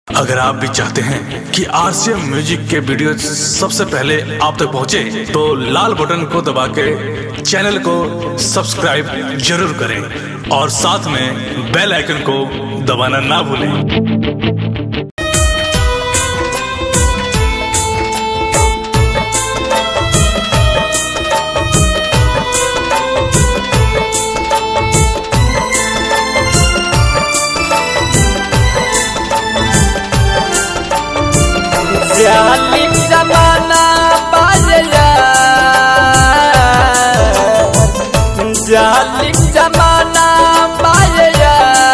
अगर आप भी चाहते हैं कि आरसीएम म्यूजिक के वीडियो सबसे पहले आप तक पहुंचे, तो लाल बटन को दबा के चैनल को सब्सक्राइब जरूर करें और साथ में बेल आइकन को दबाना ना भूलें जालिम जमाना बाजला जालिम जमाना बाजला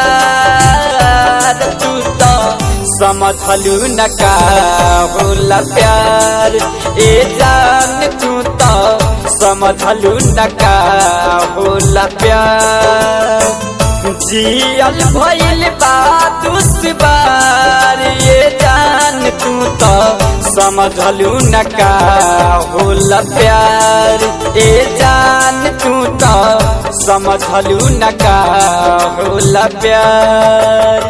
तू तो समझलू न का होला प्यार ए जान तू तो समझलू न का होला प्यार जियल भइल बा दुश्वार ये जान तू तो समझलू न का होला प्यार ए जान तू तो समझलू न का होला प्यार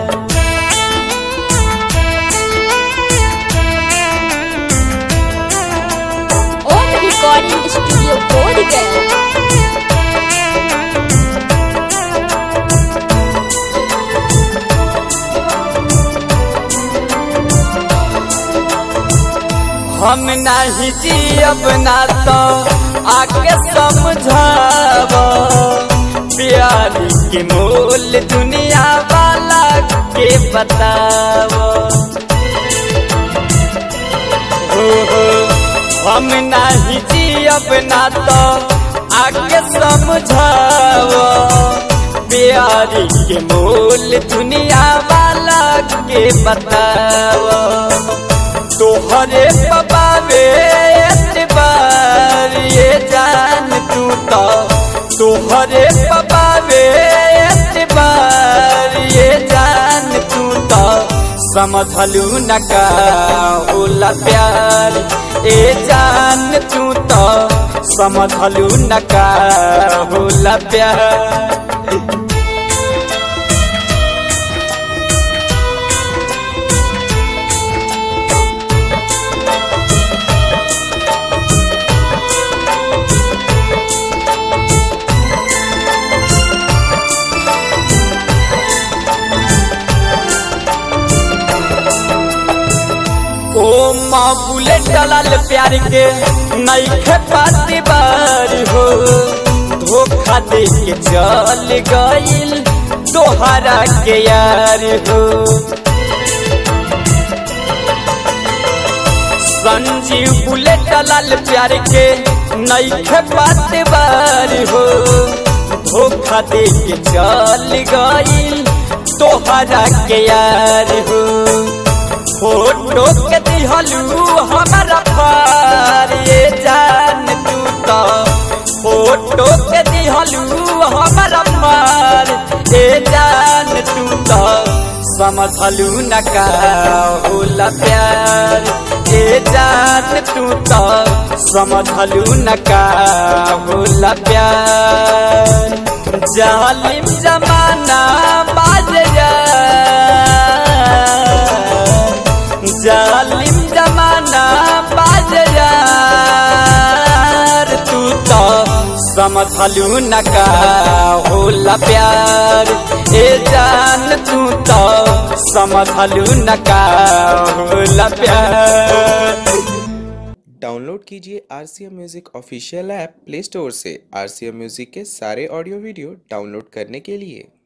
ओम रिकॉर्डिंग स्टूडियो बोध गया हम नहीं जियब ना तो आके समझाब प्यारी के मोल दुनिया वाला के बताव हो हो हम नहीं जियब ना तो आके समझाव प्यारी के मोल दुनिया वाला के बताव तोहरे पबावे एतबार ये जान तू तो तोहरे पबावे एतबार ये जान तू तो समझलू न का होला प्यार ए जान तू तो समझलू न का होला प्यार ओ माँ बुलेट डलाल प्यार के नईखे पाती बार हो धोखा दे के चल गईल तोहरा के यार हो संजीव बुलेट डलाल प्यार के नईखे पाती बार हो धोखा दे के चल गईल तोहरा के यार हो फोटो के दिहलू हमारा पार ये जान तू तो फोटो के दिहलू हमारा पार ये जान तू तो समझलू न का होला प्यार ये जान तू तो समझलू न का होला प्यार जालिम जमाना बाज जा जालिम जमाना बाजार तू तो समझलू न का होला प्यार ए जान तू तो समझलू न का होला प्यार डाउनलोड कीजिए R C M music official app play store से आर सी एम म्यूज़िक के सारे ऑडियो वीडियो डाउनलोड करने के लिए